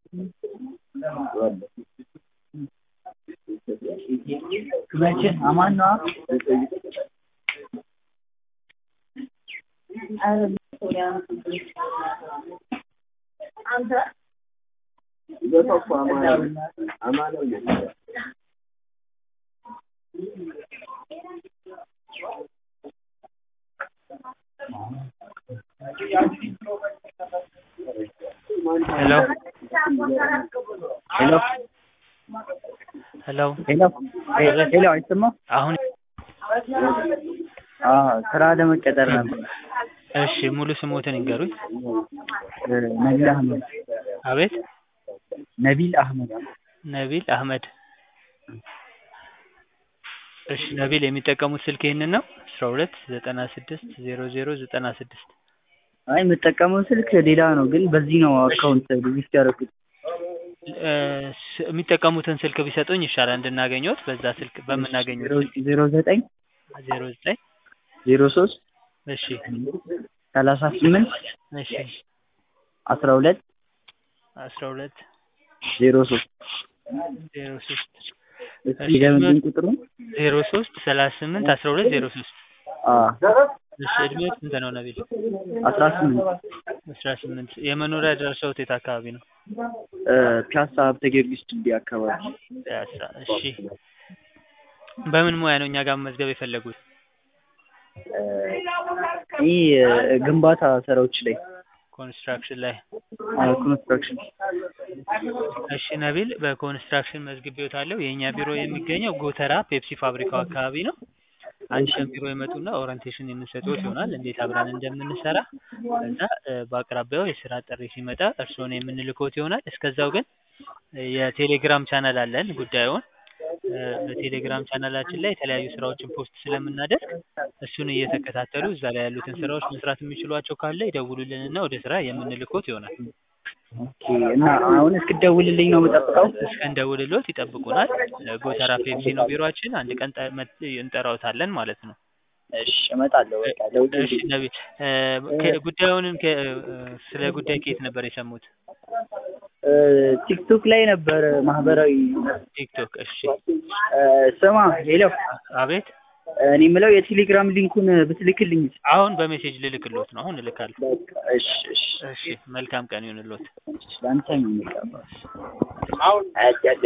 መቼ አማን ነዋ ሄሎ ሄሎ ሄሎ ሄሎ ሄሎ አይሰማም? አሁን አዎ ስራ ለመቀጠር ነበር። እሺ ሙሉ ስሞትን ይንገሩኝ። ነቢል አህመድ አቤት ነቢል አህመድ ነቢል አህመድ። እሺ ነቢል የሚጠቀሙት ስልክ ይህንን ነው? አስራ ሁለት ዘጠና ስድስት ዜሮ ዜሮ ዘጠና ስድስት አይ የምጠቀመው ስልክ ሌላ ነው፣ ግን በዚህ ነው አካውንት ሪጂስተር ያደረኩት። እ ስ- የሚጠቀሙትን ስልክ ቢሰጡኝ ይሻላል እንድናገኘዎት በዛ ስልክ በምናገኘው ስልክ ዜሮ ዘጠኝ ዜሮ ዘጠኝ ዜሮ ሶስት እሺ ሰላሳ ስምንት እሺ አስራ ሁለት አስራ ሁለት ዜሮ ሶስት ዜሮ ሶስት እስኪ ለምንድን ቁጥሩ ዜሮ ሶስት ሰላሳ ስምንት አስራ ሁለት ዜሮ ሶስት እሺ እድሜው ስንት ነው ነቢል? አስራ ስምንት አስራ ስምንት የመኖሪያ አድራሻዎት የት አካባቢ ነው? ፒያሳ ሀብተ ጊዮርጊስ ድልድይ አካባቢ ፒያሳ እሺ በምን ሙያ ነው እኛ ጋር መመዝገብ የፈለጉት? ይህ ግንባታ ስራዎች ላይ ኮንስትራክሽን ላይ ኮንስትራክሽን እሺ ነቢል በኮንስትራክሽን መዝግቤዎታለሁ የእኛ ቢሮ የሚገኘው ጎተራ ፔፕሲ ፋብሪካው አካባቢ ነው አንቺን ቢሮ ይመጡና ኦሪንቴሽን የምንሰጥዎት ይሆናል እንዴት አብረን እንደምንሰራ ከዛ እ በአቅራቢያው የስራ ጥሪ ሲመጣ እርስዎን የምንልክዎት ይሆናል እስከዛው ግን እ የቴሌግራም ቻናል አለን ጉዳዩን እ በቴሌግራም ቻናላችን ላይ የተለያዩ ስራዎችን ፖስት ስለምናደርግ እሱን እየተከታተሉ እዛ ላይ ያሉትን ስራዎች መስራት የሚችሏቸው ካለ ይደውሉልንና ወደ ስራ የምንልክዎት ይሆናል ኦኬ እና አሁን እስክትደውልልኝ ነው የምጠብቀው እስከንደውልልዎት ይጠብቁናል እ ጎተራ ፔፕሲ ነው ቢሮአችን አንድ ቀን ጠ- መጥ- እንጠራዎታለን ማለት ነው እሺ እመጣለሁ በቃ እሺ ደውልልኝ ነቢል እ ከ- ጉዳዩንም ከ- እ ስለ ጉዳይ ከየት ነበር የሰሙት እ ቲክቶክ ላይ ነበር ማህበራዊ ቲክቶክ እሺ እ ስማ ሄሎ አቤት እኔ የምለው የቴሌግራም ሊንኩን ብትልክልኝ አሁን በሜሴጅ ልልክልዎት ነው አሁን እልካለሁ በቃ እሺ እሺ እሺ መልካም ቀን ይሁንልዎት ለአንተም የሚገባ